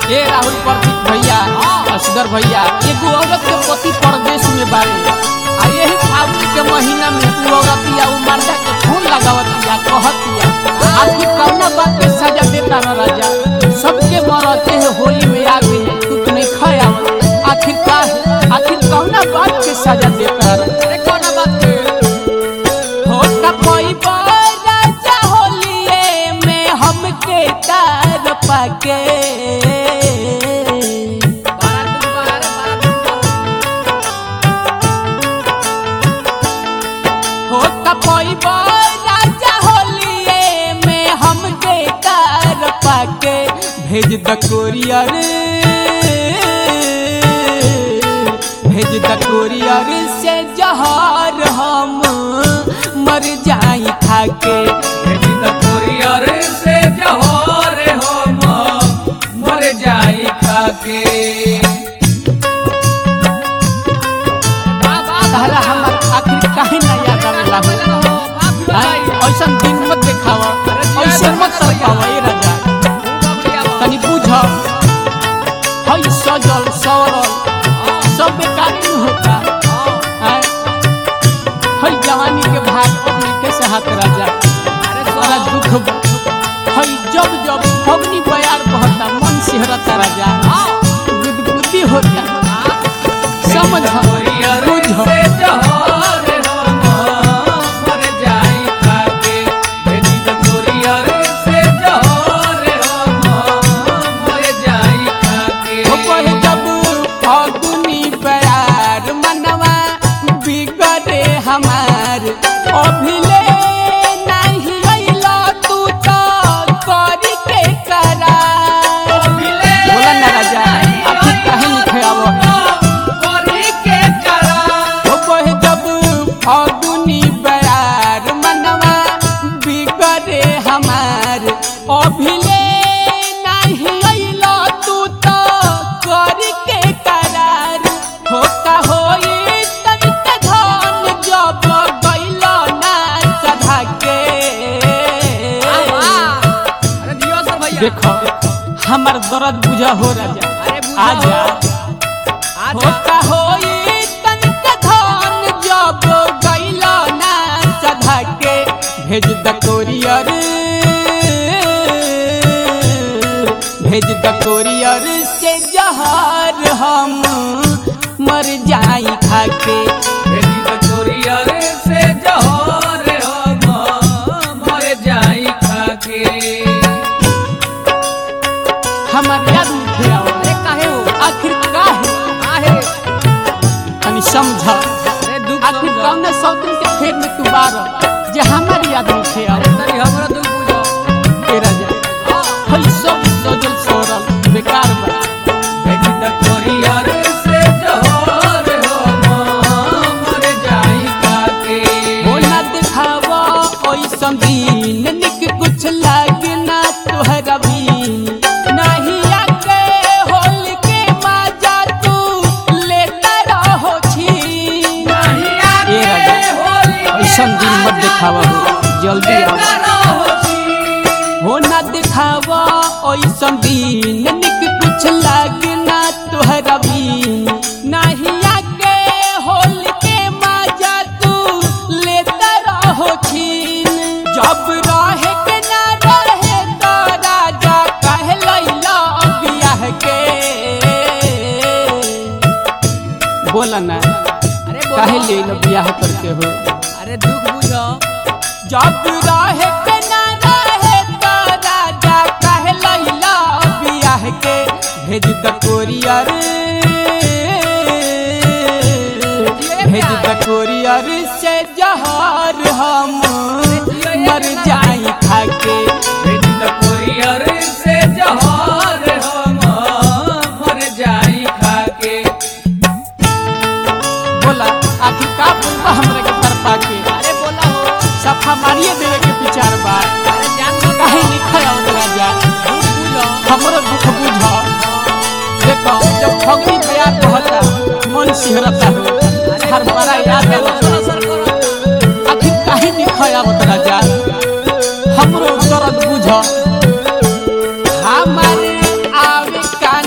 ए राहुल प्रदीप भैया असगर भैया एगो औरत के पति परदेश में बारे आ यही फागुन के महीना में उ औरतिया उ मर्दा के फोन लगावतिया कहतिया आखिर कौना बात के सजा देता न राजा सबके मरते है होली में आ गई तू तो नहीं खाया आखिर का है आखिर कौना बात के सजा देता न अरे कौना बात के होता कोई राजा होलिए में हमके तार पाके होता कोई राजा होलिए में हमके तार पाके भेज द कोरियर भेज द कोरियर से जहर हम मर जाई खाके भेज द कोरियर से जहर हम मर जाई खाके तारा हमर आखिर काहे ना याद आवेला हो ऐसा दिन मत देखावा ऐसे मत तरपावा ए राजा तनी बुझ हई सजल सवरल सब बेकार क्यों होता हैं? हई जवानी के भाग अपने कैसे हाथ राजा बड़ा दुख बा। हई जब जब फगनी बयार बहता मन सिहरता राजा गुदगुदी होता समझ कोरियर बुझ से जहर हम मर जाई खाके भेज द कोरियर से जहर हम मर जाई खाके हो कहे जब फागुनी प्यार मनवा बिगड़े हमार अभिले नहीं अइला तू तो करी के करार बोला ना राजा आखिर काहे लिखे आवो कोरी के करा हो कहे जब फागुनी प्यार मनवा बिगड़े हमार अभिले नहीं अइला तू तो करी के करार होता होई तनिक धन जब गइला ना सधा के अरे दियो सर भैया देखो हमार दर्द बुझा हो राजा अरे बुझा आजा आजा होता होई तनिक धन जब गइला ना सधा के भेज द कोरियर भेज द कोरियर से जहर हम मर जाई खाके भेजी द कोरियर से जहर हम मर जाई खाके हमार याद नहीं आवो अरे काहे हो आखिर काहे काहे तनी समझ अरे दुख आखिर समझो। कौन सौतन के फेर में तू बार जे हमार याद नहीं अरे आवो तनी हमरा दुख बुझो तेरा जा हई सब सजल सोरल बेकार बा भेजी द कोरियर से जहर हम मर जाई खाके हो ना दिखावा ओइसन दिन निक कुछ लागे ना तोहरा भी नहीं आके होल के मजा तू लेता रहो छी नहीं आके ए राजा, होली ऐसन दिन मत दिखावा हो जल्दी आओ हो ना दिखावा ओइसन दिन निक कुछ लागे ना तोहरा भी नहीं आके होल के मजा तू लेता रहो छीन जब रहे के ना रहे तो राजा कह लैला बियाह के बोला ना अरे काहे बोलो। ले लो बियाह करते हो अरे दुख बुझो जब रहे के ना रहे तो राजा कहे लैला बियाह के भेज द कोरियर भेज द कोरियर से जहर हम मर जाई खाके भेजी द कोरियर से जहर हम मर जाई खाके बोला आखिर का बोलबा हमरे के तरफा के अरे बोला हो सफा मारिए देवे के विचार बा अरे जान दो काहे लिखा आवत राजा दुख बुझो हमरो दुख बुझ देखो जब फगनी तैयार कहता मन सिहरता हो हर बड़ा याद अरे आवता सर सर करो आखिर काहे लिखा आवत राजा हमरो दर्द बुझ हमारे आवे का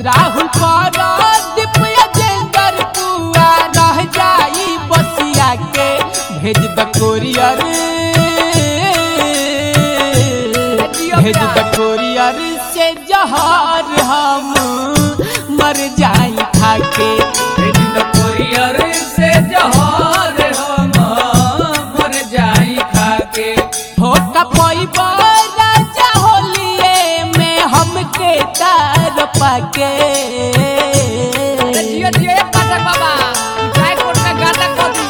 राहुल पारादीप अजेंदर पुआ रह जाई बसिया के भेज द कोरियर भेज द कोरियर से जहर हम मर जाई खाके भेज द कोरियर से जहर हम मर जाई खाके होका पैबा राजा होलिए में हमके तार पाके जियो जियो एक पाठक बाबा ट्राई कोट में गाता कभी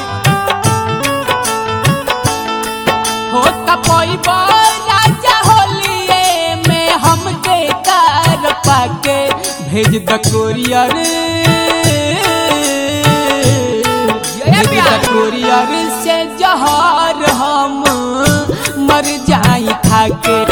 होका पैबा राजा होलिए में हमके तार पाके भेज द कोरियर भेज द कोरियर से जहर हम मर जाई खाके